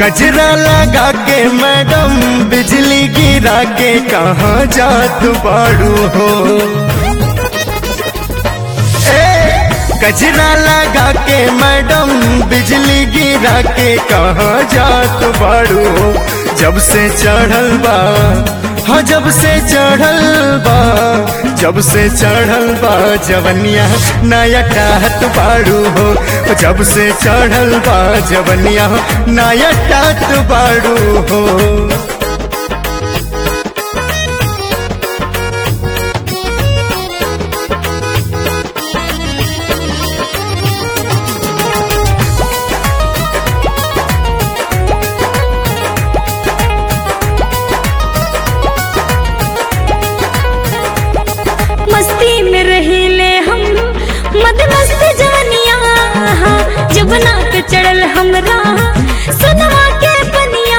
गजरा लगा के मैडम बिजली गिरा के कहाँ जात बाड़ू हो ए, गजरा लगा के मैडम बिजली गिरा के कहाँ जात बाड़ू हो जब से चढ़ल बा हाँ जब से चढ़ल बा जब से चढ़ल बा जवनिया नया टाहत बाड़ू हो जब से चढ़ल बा जवनिया नया टात बाड़ू हो मस्ती में रहीले हम मद मस्त जवनिया जब नाक चढ़ल हमरा सुनवा के बनिया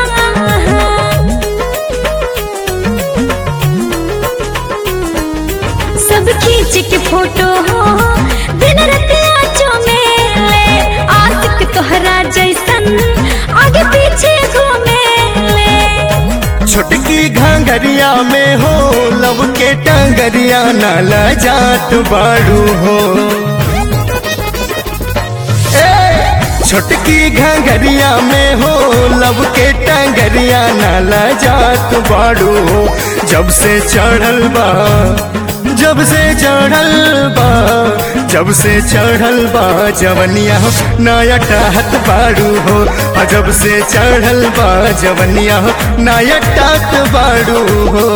सब खींच के फोटो हो दिन रतिया चमेले आशिक तोहरा जैसन आगे पीछे घूमेले छोटकी घांगरिया में हो लब के टंगरिया नाला जात बाड़ू हो ए, छोटकी घांगरिया में हो लब के टंगरिया नाला जात बाड़ू हो जब से चढ़ल बा जब से चढ़ल बा जब से चढ़ल बा जवनिया नया टाहत बाड़ू हो आ जब से चढ़ल बा जवनिया नया टात बाड़ू हो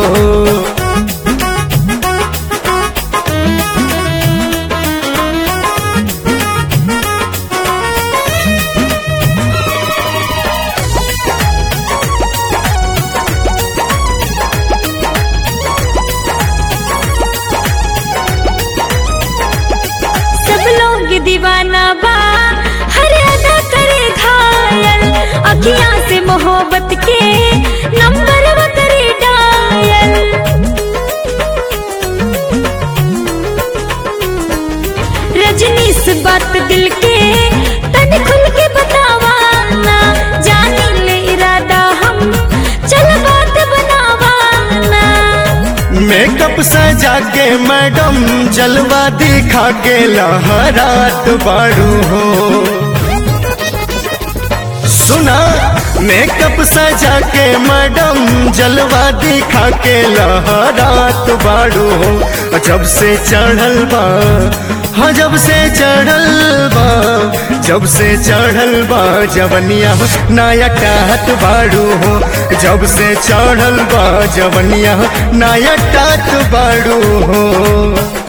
सब लोग दीवाना बा हर अदा करे घायल अखियां से मोहब्बत के नंबर वो करे डायल रजनी से बात दिल के तन खुल के बतावा ना जानी ले इरादा हम चल बात बनावा ना मेकअप सजा के मैडम जलवा दिखा के लहरात बाड़ू हो सुना मेकअप सजा के मैडम जलवा दिखा के लहरात बाड़ू हो जब से चढ़ल बा हाँ जब से चढ़ल बा जब से चढ़ल बा जवनिया नया टाहत बाड़ू हो जब से चढ़ल बा जवनिया नया टात बाड़ू हो